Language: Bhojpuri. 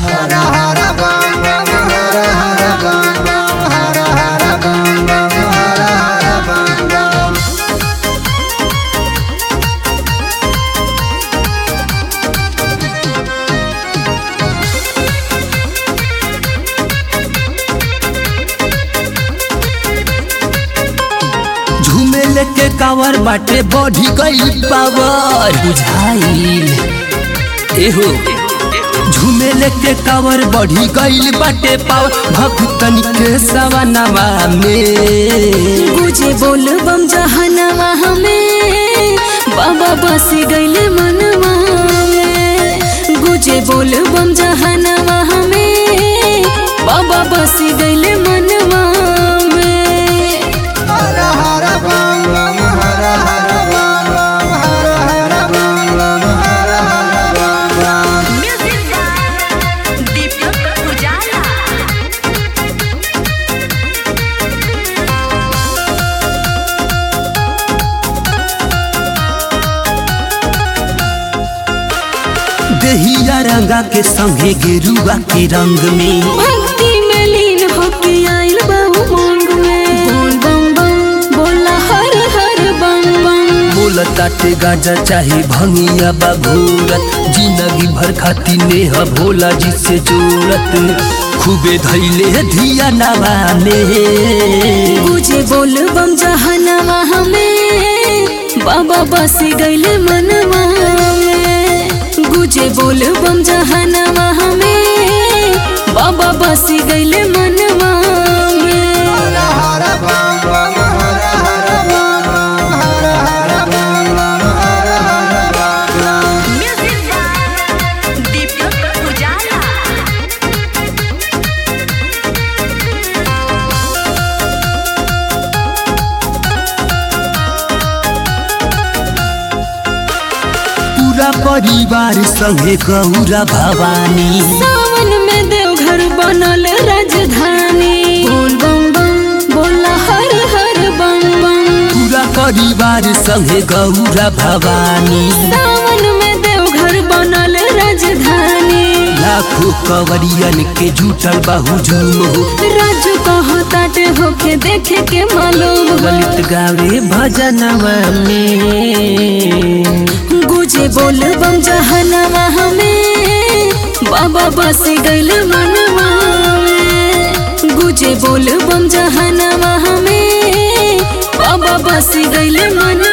हर हर बम बम हर हर बम बम हर हर बम बम हर हर बम बम झूमे लेके कावर बाटे बढ़ी गई पावर बुझाइल एहो झूमे लेके कावर बढ़ी गई बाटे पावर भक्तन के सवनवा में गुजे बोल बम जहनवा हमें बाबा बस गईले मनवा में गुजे बोल बम जहनवा हमें बाबा बस गईले मनवा में हर हर बम बम हर हर बम बम हर हर बम बम हर हर बम बम Music by Deepak Ujala. दहिया रंगा के संगे गेरुआ के रंग में भक्ति में लीन होके आइल बाबू मांग में बोल बम बम बोला हर हर बम बम बोल ताटे गाजा चाहे भंगिया बाघूरत जिंदगी भर खाती नेह भोला जी से जोड़त खूबे धैले धिया नवा में गुजे बोल बम जहनवा हमें बाबा बस गईले मनवा में गुजे बोल बम जहनवा हमें बाबा बस गईले मनवा में हर हर बम बम हर हर बम बम हर हर बम बम हर हर बम बम Music by Deepak Ujala. पूरा परिवार संगे गौरा भवानी सावन में देवघर बनल राजधानी बोल बम बम बोला हर हर बम बम पूरा परिवार संगे गौरा भवानी सावन में देवघर बनल राजधानी लाखों कवरियन के जुटल बाहु झूम हो राजू कहो ताटे होके देखे के मालूम हो। ललित गावे भजनवा में गुजे बोल बम जहनवा हमें बाबा बस गइल मनवा में गुजे बोल बम जहनवा हमें बाबा बस गइल मनवा